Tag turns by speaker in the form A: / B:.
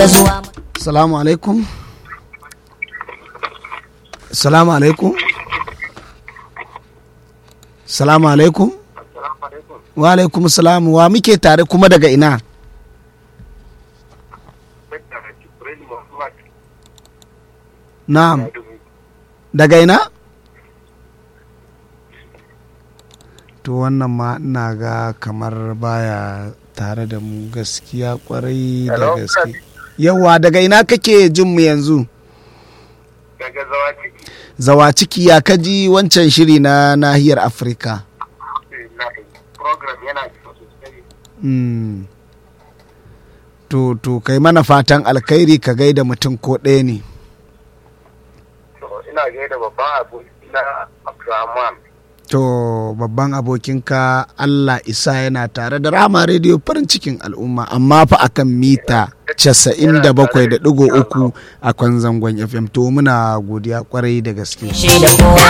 A: da zuwa
B: salamu alaikum salamu alaikum salamu alaikum wa alaikum salamu wa muke tare kuma daga ina na'am daga ina to wannan ma ina ga kamar baya tare da mu gaskiya kwarai da
C: Hello?
B: gaske yawa daga ina kake jin mu yanzu
C: daga zawa ciki
B: zawa ciki ya kaji wancan shiri na nahiyar afirka
C: na program yana da sosai
B: Mm. to to kai mana fatan alkhairi ka gaida mutum ko ɗaya ne
C: to ina gaida babban aboki na Abdulrahman
B: to babban abokinka allah isa yana tare da rama rediyo farin cikin al'umma amma fa akan mita 97.3 a kwan zangon fm to muna godiya kwarai da gaske
A: shi da kowa